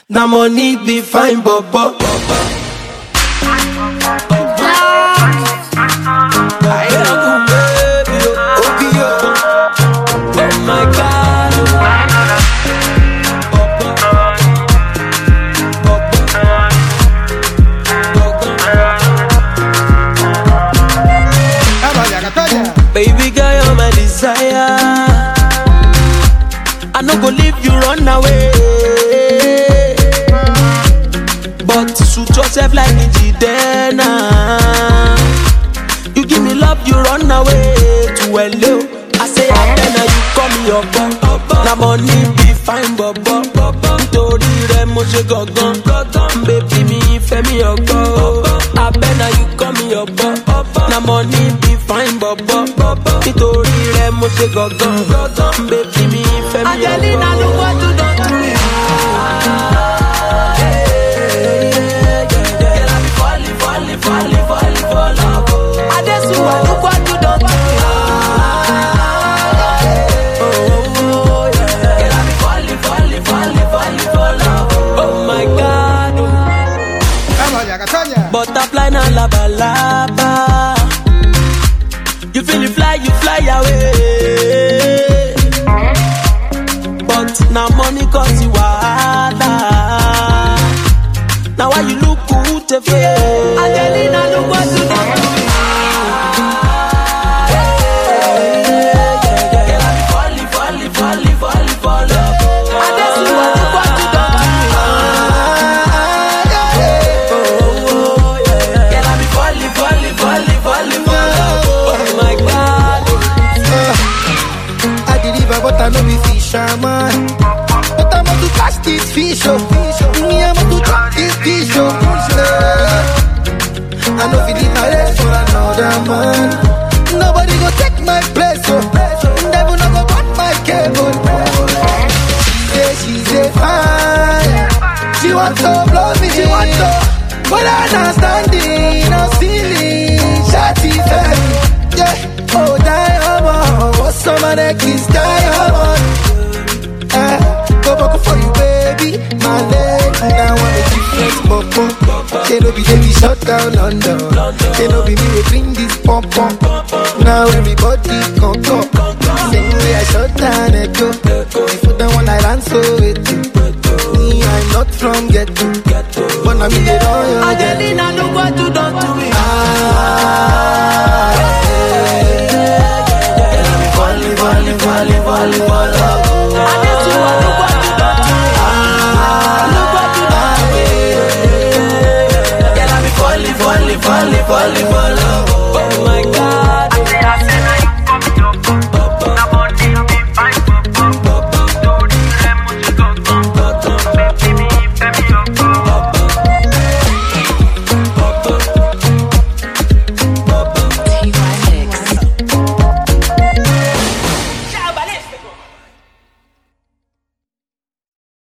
Na money be fine, bobo. Oh my God. Baby girl, you're my desire. I no go leave you run away. But suit yourself like Njidena. You give me love, you run away to hello. I say Abena, you call me your bum. Na money be fine, bobo. Nítorí rẹ̀ mo ṣe gangan. Baby mi ìfẹ́ mi ọgbọ́. Abena, you call me your bum. Na money be fine, bobo. Nítorí rẹ̀ mo ṣe gangan. Baby mi ìfẹ́ mi ọgbọ́. Angelina, look what you done to me. Girl, I be falling, falling, falling, falling for love. oh. Adesuwa, look what you done to me. Oh, yeah. Girl, I be falling, falling, falling, falling for love. Oh my God. oh. Butterfly na laba laba. You feel it fly, you fly away. But now money cause you wahala. Now why you look good to face? Angelina, look what you done to me. Girl, I be falling, falling, falling, falling for love. Adesuwa, look what you done to me. Oh, yeah. Girl, I be falling, falling, falling, falling for love. Oh my God. I deliver, but I know be fisherman. But I'm to catch this fish, oh. Me, I'm to drop this fish, oh. Yeah. I know if you my race for another man. Nobody go take my place, oh. Devil no go cut my cable. She say, she say, fine. She want to blow me, she want to. But I not standing, no ceiling. Shawty fell. Yeah, oh, diamond. What's some of that kiss diamond? Eh, go back for you, baby. My leg, now I'm a different popo. They no be baby shut down London. They no be me we bring this pump pump. Now everybody come come. Same way I shut down a go. Before the one I ran so with you. Me, I'm not from ghetto. But I mean, they